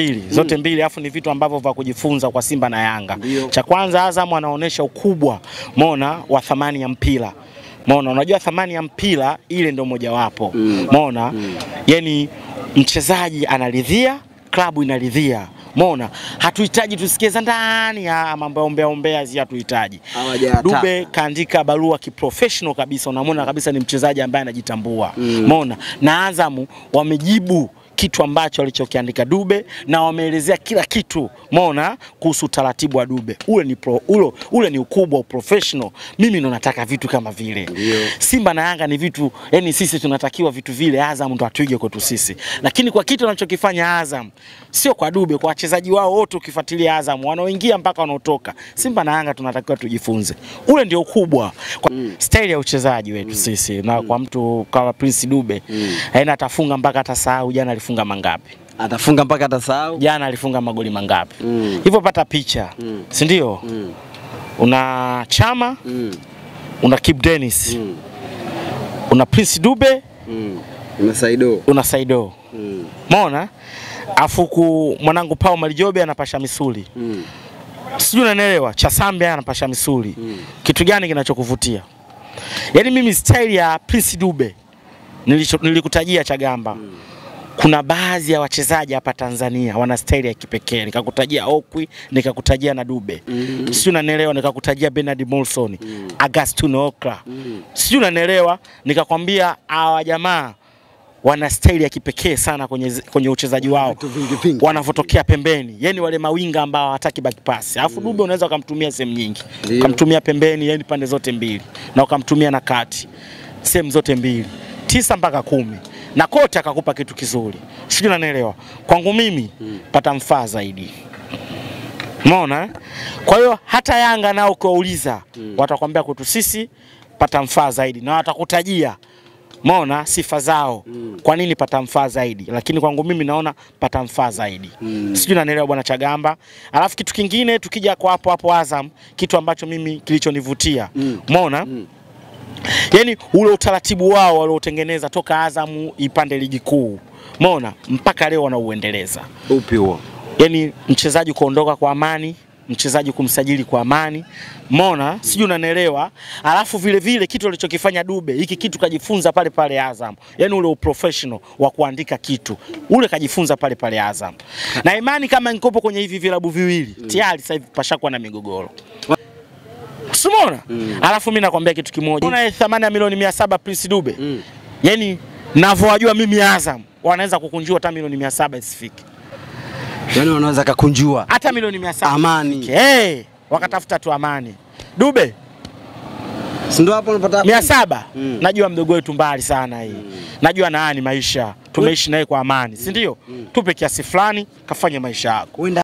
mbili zote mbili, alafu ni vitu ambavyo vya kujifunza kwa Simba na Yanga. Ndio. Cha kwanza, Azam anaonyesha ukubwa mona wa thamani ya mpira mona, unajua thamani ya mpira ile ndio mojawapo mona, yani mchezaji anaridhia, klabu inaridhia mona, hatuhitaji tusikie za ndani ya mambo ya ombea ombea, zi hatuhitaji. Hawajayata. Dube kaandika barua kiprofessional kabisa, unamwona kabisa ni mchezaji ambaye anajitambua mona, na Azamu wamejibu kitu ambacho alichokiandika Dube na wameelezea kila kitu mona kuhusu utaratibu wa Dube. Ule ni pro, ule, ule ni ukubwa wa professional. Mimi ndo nataka vitu kama vile. Simba na Yanga ni vitu, yani sisi tunatakiwa vitu vile, Azam ndo atuige kwetu sisi, lakini kwa kitu anachokifanya Azam sio kwa Dube, kwa wachezaji wao wote, ukifuatilia Azam wanaoingia mpaka wanaotoka, Simba na Yanga tunatakiwa tujifunze. Ule ndio ukubwa kwa staili ya uchezaji wetu sisi, na kwa mtu kama Prince Dube aina atafunga mpaka atasahau jana alifunga mangapi Atafunga mpaka atasahau. jana alifunga magoli mangapi Mm. hivyo pata picha si ndio Mm. una Chama Mm. una Kip Dennis Mm. una Prince Dube Mm. Umesaido. una Saido Mm. mona afu ku mwanangu Pao Malijobe anapasha misuli Mm. sijui unanielewa Chasambe anapasha misuli kitu gani kinachokuvutia yaani mimi style ya Prince Dube nilicho- nilikutajia Chagamba kuna baadhi ya wachezaji hapa Tanzania wana staili ya kipekee nikakutajia Okwi nikakutajia na Dube mm. sijui unanielewa nikakutajia Bernard Molson mm. Agustino Okra mm. sijui unanielewa nikakwambia hawa jamaa wana staili ya kipekee sana kwenye, kwenye uchezaji wao Vitu vingi vingi. wanavyotokea pembeni, yani wale mawinga ambao hawataki back pass. Alafu Dube unaweza ukamtumia sehemu nyingi, Ndio. ukamtumia pembeni, yani pande zote mbili, na ukamtumia na kati, sehemu zote mbili, tisa mpaka kumi, na kote akakupa kitu kizuri, sijui unanielewa. Kwangu mimi pata mfaa zaidi Umeona? eh? Kwa hiyo hata Yanga nao ukiwauliza watakwambia kwetu sisi pata mfaa zaidi na watakutajia Umeona sifa zao kwa nini pata mfaa zaidi, lakini kwangu mimi naona pata mfaa zaidi sijui nanielewa bwana Chagamba. Alafu kitu kingine tukija kwa hapo hapo Azam, kitu ambacho mimi kilichonivutia umeona yani ule utaratibu wao waliotengeneza toka Azamu ipande ligi kuu umeona mpaka leo wanauendeleza Upi huo? yani mchezaji kuondoka kwa amani, mchezaji kumsajili kwa amani, mona sijui unanielewa. Alafu vile vile kitu alichokifanya Dube, hiki kitu kajifunza pale pale Azam, yani ule uprofessional wa kuandika kitu ule kajifunza pale pale Azam, na imani kama nikopo kwenye hivi vilabu viwili tayari sasa hivi pashakuwa na migogoro Simona alafu mimi nakwambia kitu kimoja, una thamani ya milioni mia saba Prince Dube Mm. yani navyowajua mimi Azam wanaweza kukunjua hata milioni mia saba isifike Yaani wanaweza kakunjua. hata milioni mia saba Amani. hey, wakatafuta tu amani. Dube Si ndio hapo unapata mia saba Mm. najua mdogo wetu mbali sana hii najua naani maisha tumeishi naye kwa amani, si ndio? Tupe kiasi fulani kafanye maisha yako. Wenda